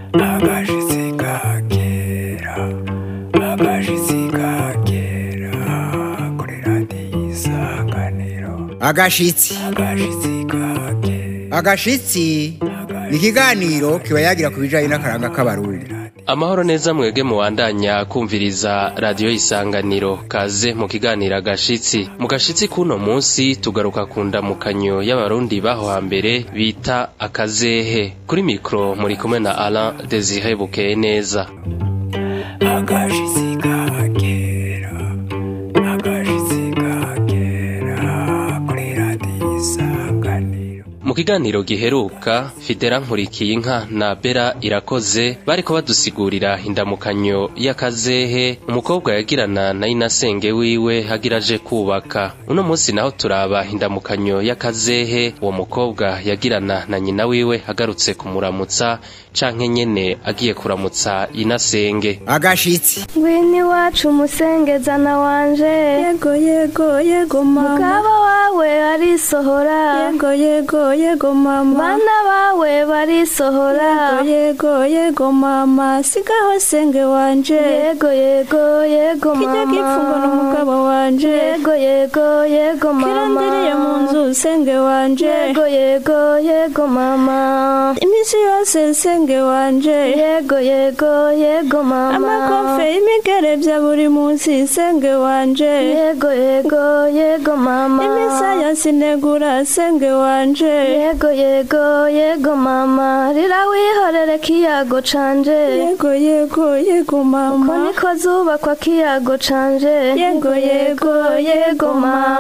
agashitsi ka kera agashitsi ka kera kuri radiyo isanganiro agashitsi agashitsi ka kera agashitsi ni ikiganiro kiba yagira ku bijanye n'akaranga k'abarundi amahoro neza mwege mubandanya kumviriza radiyo isanganiro kaze mu kiganiro agashitsi mu gashitsi k'uno munsi tugaruka ku ndamukanyo y'abarundi baho hambere bita akazehe kuri mikoro muri kumwe na alain desire bukeye neza agashitsi ka kera agashitsi ka kera kuri radiyo isanganiro mu kiganiro giheruka fidera nkurikiyinka na bera irakoze bariko badusigurira indamukanyo y'akazehe umukobwa yagirana na inasenge wiwe hagira aje kubaka uno munsi naho turaba indamukanyo y'akazehe uwo mukobwa yagirana na nyina wiwe agarutse kumuramutsa canke nyene agiye kuramutsa inasenge agashitsi ngwini iwacu umusengezana wanje yego yego yego mama mugabo wawe arisohora yego yego yego mama bana bawe barisohora yego yego mama sigaho senge wanje yego yego yego kijya mama gipfungwa n'umugabo wanje yego yego yego mama kirandiriye mu nzu senge wanje yego yego yego mama iminsi yose senge wanje yego yego yego mama amakofe y'imigere bya buri munsi senge wanje yego yego yego mama imisaya sinegura senge wanje yego yego yego mama rira wihorere kiyago canje yego yego yego ko mama niko zubakwa kiyago canje Yego, yego, yego,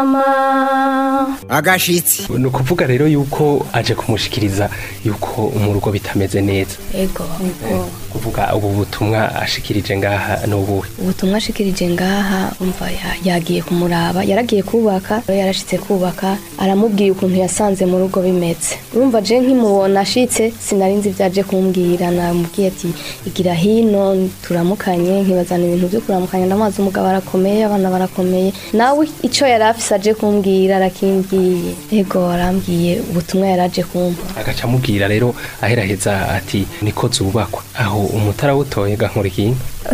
mama. agashitsi ni ukuvuga rero yuko aje kumushikiriza yuko mu rugo bitameze neza ego kuvuga ubu butumwa ashikirije ngaha n'ubuhe ubutumwa ashikirije ngaha umva ya- yagiye kumuraba yaragiye kubaka rero yarashitse kubaka aramubwiye ukuntu yasanze mu rugo bimeze urumva je nkimubona ashitse sinarinzi ibyaje kumbwira namubwiye ati igira hino turamukanye nkibazana ibintu byo kuramukanya ndamazi umugabo arakomeye abana barakomeye nawe ico yari afise aje kumbwira arakimbwiye ego arambwiye ubutumwa yaraje kumva agaca amubwira rero aheraheza ati niko zubakwa aho umutara wutoye gankurikiye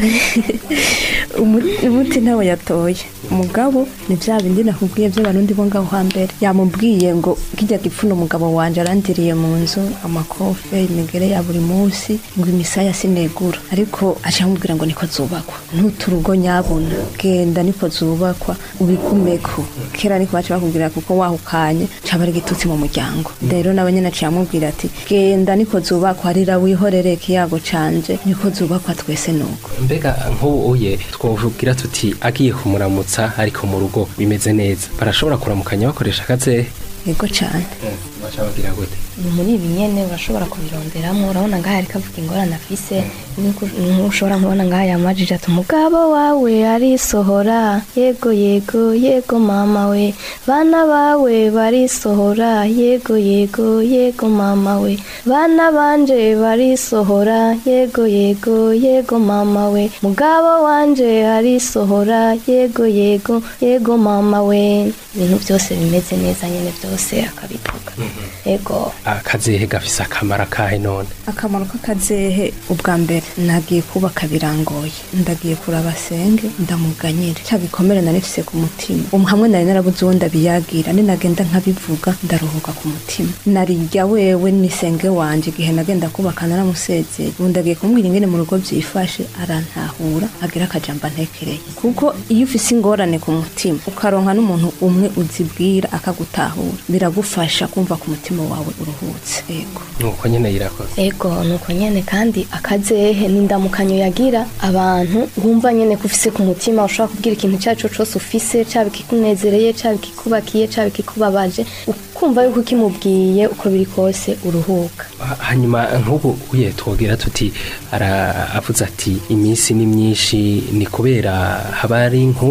umuti ntawe yatoye umugabo ni bya bindi nakubwiye by'abarundi bo ngaho hambere yamubwiye ngo kijya gipfuna umugabo wanje arandiriye mu nzu amakofe imigere ya buri munsi ngo imisaya sinegura ariko aca amubwira ngo niko zubakwa ntuturugo nyabuna genda niko zubakwa ubigumeko kera niko baca bakubwira kuko wahukanye caba ari igitutsi mu muryango rero nawe nyene aciye amubwira ati genda niko zubakwa rira wihorere kiyago canje niko zubakwa twese nuko mbega nk'ubu uye twovugira tuti agiye kumuramutsa ariko mu rugo bimeze neza barashobora kuramukanya bakoresha akazehe yego cane baca bagira gute ni muri ibi nyene urashobora kubironderamo urabona ngaha ariko avuga ingorane afise Nuko- ntushobora kubona ngaha yamajije ati umugabo wawe arisohora yego yego yego mama we bana bawe barisohora yego yego yego mama we bana banje barisohora yego yego yego mama we mugabo wanje arisohora yego yego yego mama we ibintu byose bimeze neza nyene byose akabivuga yego akazehe gafise akamaro kahe none akamaro k'akazehe ubwa mbere nagiye kubaka birangoye ndagiye kuraba senge ndamuganyira cya gikomere nari mfise ku mutima um hamwe nari narabuze uwo ndabiyagira ni nagenda nkabivuga ndaruhuka ku mutima narirya wewe ni senge wanje igihe nagenda kubaka naramusezeye ubu ndagiye kumubwira ingene mu rugo byifashe arantahura agira akajambo antekereye kuko iyo ufise ingorane ku mutima ukaronka n'umuntu umwe uzibwira akagutahura biragufasha kumva ku mutima wawe uruhutse yego nuko nyene yirakoze ego nuko nyene kandi akazehe n'indamukanyo yagira abantu wumva nyene ko ufise ku mutima ushobora kubwira ikintu cyacu cose ufise caba ikikunezereye caba ikikubakiye caba ikikubabaje ukumva yuko ukimubwiye uko biri kose uruhuka Ha- hanyuma nk'ubu uye twogira tuti ara avuze ati iminsi ni myinshi ni kubera haba ari inkumbu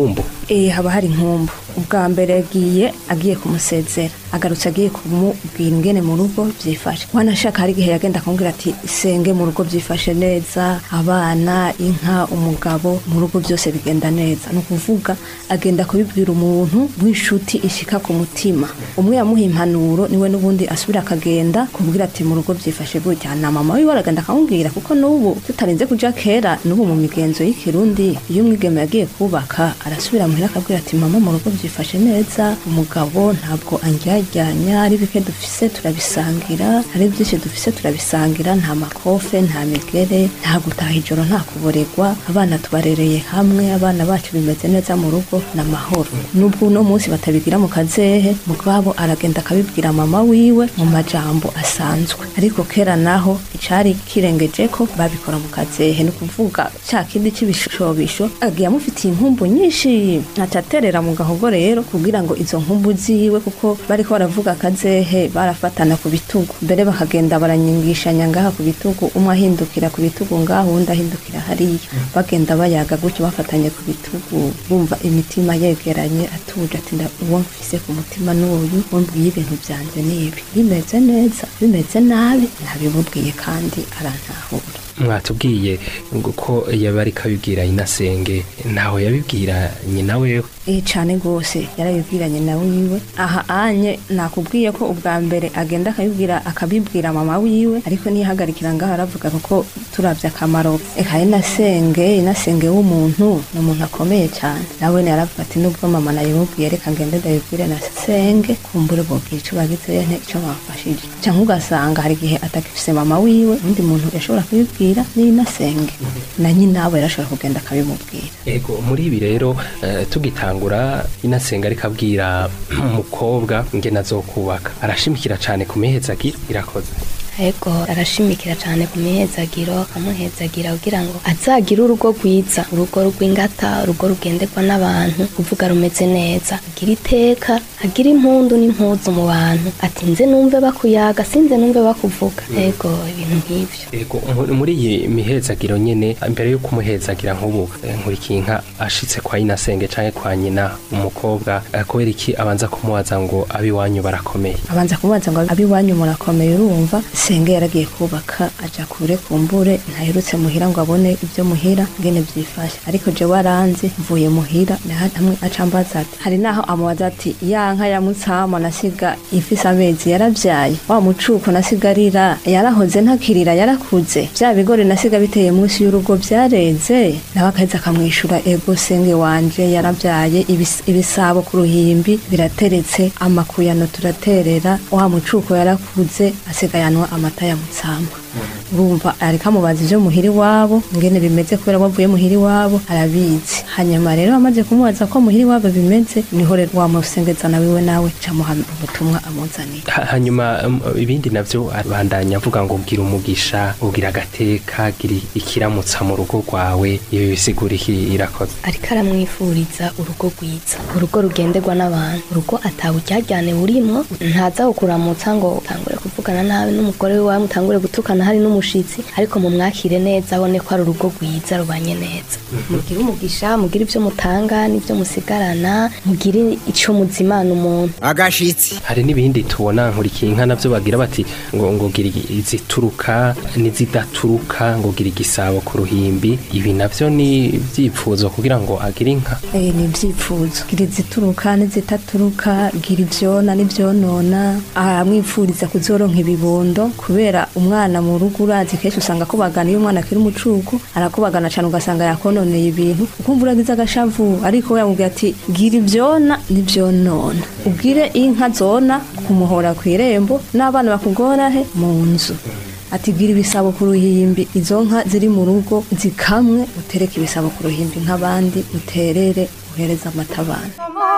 Eh, haba hari inkumbu ubwa mbere yagiye agiye kumusezera agarutse agiye kumubwira ingene mu rugo byifashe wanashaka hari igihe yagenda akamubwira ati senge mu rugo byifashe neza abana inka umugabo mu rugo byose bigenda neza ni ukuvuga agenda kubibwira umuntu w'inshuti ishika ku mutima umwe yamuha impanuro niwe n'ubundi asubira akagenda kubwira ati mu rugo byifashe gutya na mama wiwe aragenda akamubwira kuko n'ubu tutarinze kuja kera n'ubu mu migenzo y'ikirundi iyo umwigeme yagiye kubaka arasubira muhira akabwira ati mama mu rugo byifashe neza umugabo ntabwo anjyajyanya ari bike dufise turabisangira ari byinshi dufise turabisangira nta makofe nta migere nta gutaha ijoro nta kuboregwa abana tubarereye hamwe abana bacu bimeze neza mu rugo n'amahoro nubwo uno munsi batabigira mu kazehe mugabo aragenda akabibwira mama wiwe mu majambo asanzwe ariko kera naho icari kirengeje ko babikora mu kazehe ni ukuvuga cya kindi c'ibishobisho agiye amufitiye inkumbu nyinshi aca aterera mu gahogo rero kugira ngo izo nkumbu ziwe kuko bariko baravuga akazehe barafatana ku bitugu mbere bakagenda baranyingishanya ngaha ku bitugu umwe ahindukira ku bitugu ngaho uwundi ahindukira hariya bagenda bayaga gutyo bafatanye ku bitugu bumva imitima yegeranye atuje ati nda uwo mfise ku mutima n'uyu umbwiye ibintu byanje n'ibi bimeze neza bimeze nabi ntabimubwiye kandi arantahura mwatubwiye ngo ko yaba ariko abibwira inasenge ntaho yabibwira nyina wewe Eh cane gose yarabibwiranye na wiwe aha anye nakubwiye ko ubwa mbere agenda akabibwira akabibwira mama wiwe ariko nihagarikira ngaho aravuga kuko turavye akamaro eka inasenge inasenge w'umuntu ni umuntu akomeye cyane nawe yaravuga ati nubwo mama nayimubwiye reka ngende ndabibwire na senge kumbure bobwira ico bagize nte ico bafashije canke ugasanga hari igihe atakifise mama wiwe undi muntu yashobora kubibwira ni inasenge na nyina we yarashobora kugenda akabimubwira ego muri ibi rero eh, tugitangura inasenga ariko abwira umukobwa ngena azokubaka arashimikira cyane ku mihezagira irakoze Ego arashimikira cyane ku mihezagiro akamuhezagira kugira ngo azagire urugo rwiza urugo rw'ingata urugo rugenderwa n'abantu kuvuga rumeze neza agira iteka agira impundu n'impuzu mu bantu ati nze numve bakuyaga sinze numve bakuvuga ego ibintu nk'ivyo ego mu- muri iyi mihezagiro nyene mbere yo kumuhezagira nk'ubu eh, nkurikiye inka ashitse kwa inasenge canke kwa nyina umukobwa eh, kubera iki abanza kumubaza ngo abiwanyu barakomeye abanza kumubaza ngo abiwanyu murakomeye urumva senge yaragiye kubaka aja kure kumbure ntaherutse muhira ngo abone ibyo muhira ngene byifashe ariko je waranzi mvuye muhira naha- hamwe acambaza ati hari naho amubaza ati ya nka ya mutsama nasiga ifise amezi yaravyaye wa mucuko nasigarira yarahoze ntakirira yarakuze vya bigori nasiga biteye munsi y'urugo vyareze nawe akaheza akamwishura ego senge wanje yaravyaye ibis- ibisabo ku ruhimbi birateretse amakuyano turaterera wa mucuko yarakuze asigayanwa amata ya mutsama urumva ariko amubaza ivyo muhira iwabo ngene bimeze kubera wavuye muhira iwabo arabizi hanyuma rero amaze kumubaza ko muhira iwabo bimeze niho rero wamusengezana wiwe nawe camuha ubutumwa amuzaniye Ha- hanyuma um, ibindi navyo abandanya avuga ngo gira umugisha ugira agateka gira ikiramutsa mu rugo rwawe ibi bisigura iki irakoze ariko aramwifuriza urugo rwiza urugo rugenderwa n'abantu urugo ataburyajyane burimwo ntaza kukuramutsa ngo utangure kuvugana nabi n'umugore wawe mutangure gutukana hari n'umushitsi ariko mumwakire neza abone ko ari urugo rwiza rubanye neza mugire umugisha mugire ibyo mutanga n'ibyo musigarana mugire ico muzimana umuntu agashitsi hari n'ibindi tubona nkurikiye inka navyo bagira bati ngo ngo gira igi- izituruka n'izidaturuka ngo gira igisabo ku ruhimbi ibi navyo ni ivyipfuzo kugira ngo agire inka Eh, ni ivyipfuzo gira izituruka n'izitaturuka gira ivyona n'ivyonona aramwipfuriza kuzoronka ibibondo kubera umwana mu rugo urazi kenshi usanga akubagana iyo umwana akiri umucuko arakubagana cane ugasanga yakononeye ibintu ukumva uragize agashavu ariko we yamubwira ati gira ivyona n'ivyonona ubwire inka zona kumuhora kw'irembo n'abana bakugora he mu nzu ati gira ibisabo ku ruhimbi izo nka ziri mu rugo zikamwe utereke ibisabo ku ruhimbi nk'abandi uterere uhereza amata abana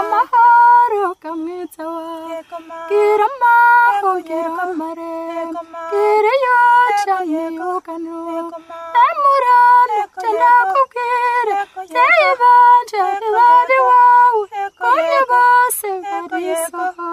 amahoro kamwiza wawe gira amaho gira amarembo gira iyo cyane uganuka emurane canakubwire zeyi banje bari wawe konye bose barisohoka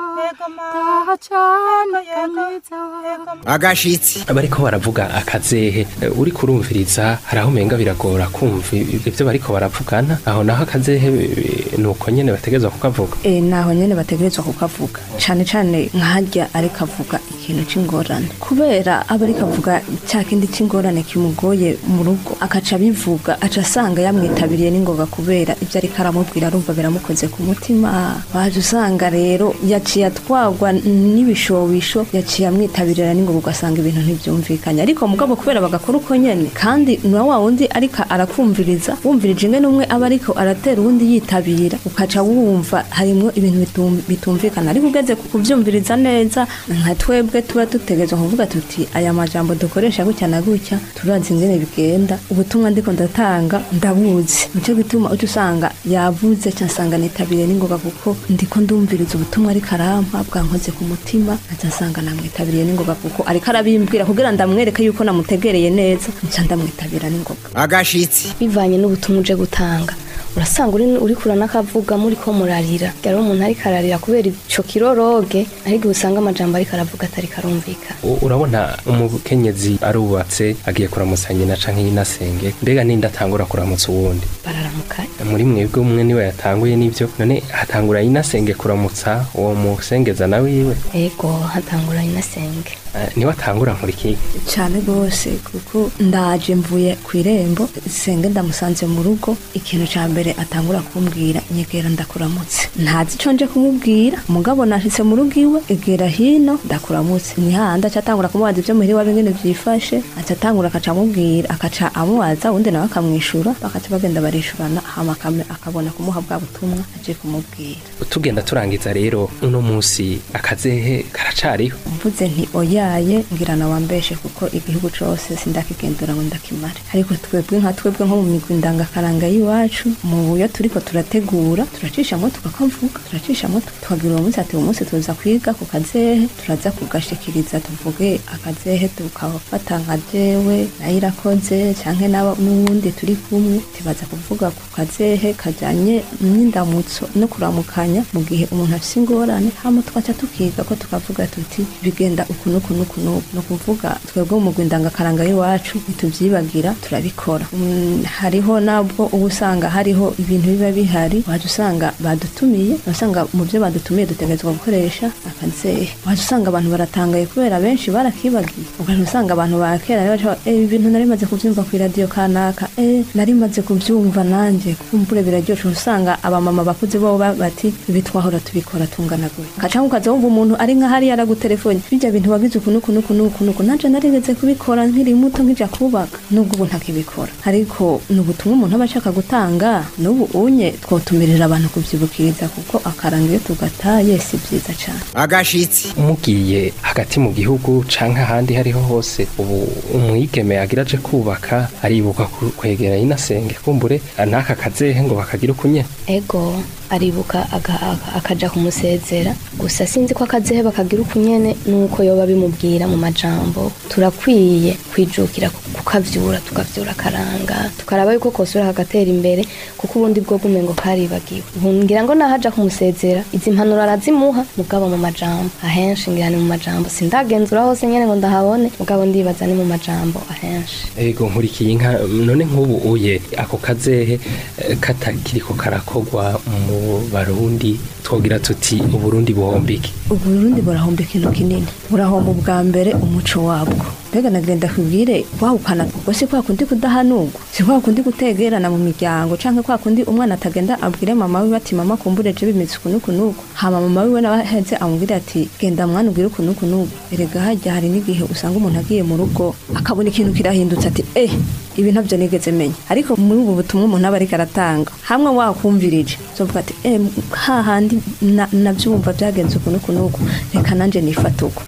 taha cane kamwiza wawe agashitsi bariko baravuga akazehe eh, uri kurumviriza hari aho umenga biragora kumva ivyo bariko baravugana aho naho akazehe eh, nuko nyene bategezwa kukavuga e, naho nyene bategerezwa kukavuga cane cane nkaharya ariko avuga ikintu c'ingorane kubera aba ariko avuga ca kindi c'ingorane kimugoye mu rugo akaca abivuga aca asanga yamwitabiriye n'ingoga kubera ivyo ariko aramubwira arumva biramukoze ku mutima waje usanga rero yaciye atwagwa n'ibishobisho yaciye amwitabirira n'ingoga ugasanga ibintu ntivyumvikanye ariko mugabo kubera bagakora uko nyene kandi na wa wundi ariko arakumviriza wumvirije ingene umwe aba ariko aratera uwundi yitabira ukaca wumva harimwo ibintu bitum- bitumvikana ariko ugeze ku kuvyumviriza neza nka twebwe tuba dutegerezwa kuvuga tuti aya majambo dukoresha gutya na gutya turazi ingene bigenda ubutumwa ndiko ndatanga ndabuzi nico gituma uca usanga yavuze ca nsanga nitabiriye n'ingoga kuko ndiko ndumviriza ubutumwa ariko arampa bwankoze ku mutima nca nsanga namwitabiriye n'ingoga kuko ariko arabimbwira kugira ndamwereke yuko namutegereye neza nca ndamwitabira n'ingoga agashitsi bivanye n'ubutumwa uje gutanga urasanga uri uri kurana akavuga muri ko murarira rero umuntu ariko ararira kubera ico kiroroge ariko usanga amajambo ariko aravuga atari karumvikana U- urabona umukenyezi arubatse agiye kuramutsa nyina canke yinasenge mbega ninde atangura kuramutsa uwundi bararamukanya muri mwebwe umwe niwe yatanguye n'ivyo none hatangura yinasenge kuramutsa uwo musengeza na wiwe ego hatanguranye na senge Eh, niwe atangura nkurikiye cyane rwose kuko ndaje mvuye ku irembo senge ndamusanze mu rugo ikintu cya mbere atangura kumbwira nyegera ndakuramutse ntazi icyo nje kumubwira umugabo nashitse mu rugo iwe egera hino ndakuramutse ni hahandi aca atangura kumubaza ibyo muhira iwabo ingene byifashe aca atangura akaca amubwira akaca amubaza undi nawe akamwishura bakaca bagenda barishurana hama akame- akabona kumuha bwa butumwa aje kumubwira tugenda turangiza rero uno musi akazehe karacariho mvuze nti oyaye ngira na wambeshe kuko igihugu cose sindakigendura ngo ndakimare ariko twebwe nka twebwe nko mu migwi ndangakaranga y'iwacu mu buyo turiko turategura turacishamo tukakamvuga turacishamo tukagira uwo munsi ati uwo munsi tuza kwiga ku kazehe turaza kugashikiriza tuvuge akazehe tukafata nka jewe nayo irakoze canke n'aba- n'uwundi turi kumwe tubaza kuvuga ku kazehe kajanye n'indamutso no kuramukanya mu gihe umuntu afise ingorane hama tugaca tukiga ko tukavuga tuti bigenda uku n'uku n'uku n'uku ni ukuvuga twebwe mu mugwi ndangakaranga y'iwacu ntituvyibagira turabikora Mm, hariho nabwo uba usanga hariho ibintu biba bihari waje usanga badutumiye wasanga mu byo badutumiye dutegerezwa gukoresha akazehe waje usanga abantu baratangaye kubera benshi barakibagiye ugaca usanga abantu ba kera rero baca, "Eh, ibi bintu nari maze kuvyumva ku iradiyo kanaka eh, nari maze kuvyumva nanje kumbure biraryoshe usanga abamama bakuze bo ba- bati ibi twahora tubikora tungana gutya kacanke ukaza wumva umuntu ari nka hariya aragutelefone bijya bintu wagize uku nuku nuku nuku nuku nanje narigeze kubikora nkiri muto nkija kubaka nubwo ubu ntakibikora ariko ni ubutumwa umuntu aba ashaka gutanga n'ubu unye twotumirira abantu kuvyibukiriza kuko akaranga iyo tugataye si vyiza cane agashitsi mugiye hagati mu gihugu canke ahandi hariho hose ubu umwigeme agira aje kubaka aribuka ku- kwegera yinasenge kumbure n'aka kazehe ngo bakagira ukunye ego aribuka aga- aga- akaja kumusezera gusa sinzi ko akazehe bakagira uku nyene nuko yoba bimubwira mu majambo turakwiye kwijukira ku- kukavyura tukavyura akaranga tukaraba yuko kosura kagatera imbere kuko ubundi bwo gumengo karibagiwe Ubu ngira ngo nahaja kumusezera izi mpanuro arazimuha mugabo mu majambo ahenshi ngira ni mu majambo sindagenzura hose nyene ngo ndahabone mugabo ndibaza ni mu majambo ahenshi ego nkurikiye inka none nk'ubu uye ako kazehe eh, katakiriko karakogwa mu barundi twogira tuti uburundi buhombike uburundi burahomba ikintu kinini burahomba ubwa mbere umuco wabwo mbega nagenda kubwire wawukana ubwo si kwa kundi kudahanurwa si kwa kundi gutegerana mu miryango canke kwa kundi umwana atagenda abwire mama wiwe ati mama kumbure je bimeze uku nuku nuku hama mama wiwe nawe aheze amubwire ati genda mwana ubwire uku nuku nuku erega harya hari n'igihe usanga umuntu agiye mu rugo akabona ikintu kirahindutse ati eh ibi ntabyo nigeze menya ariko muri ubu butumwa umuntu aba ariko aratanga hamwe wakumvirije uzovuga ati eh hahandi na- navyumva byagenze uku nuku nuku reka nanje nifata uko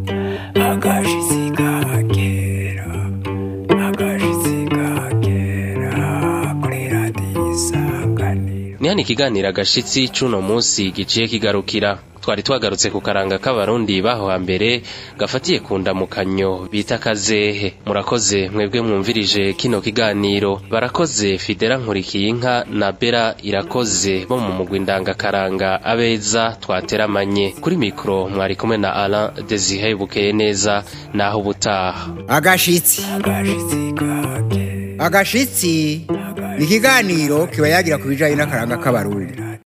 agashitsi kagera agashitsi kagera kuri radiyo isanganiro ni hano ikiganiro agashitsi c'uno munsi giciye kigarukira twari twagarutse ku karanga k'abarundi baho hambere gafatiye ku ndamukanyo bita kazehe murakoze mwebwe mwumvirije kino kiganiro barakoze fidera nkurikiye inka na bera irakoze bo mu mugwi ndangakaranga abeza twateramanye kuri mikoro mwari kumwe na alain desire bukeye neza naho ubutaha agashitsi agashitsi ni ikiganiro kiba yagira ku bijanye n'akaranga k'abarundi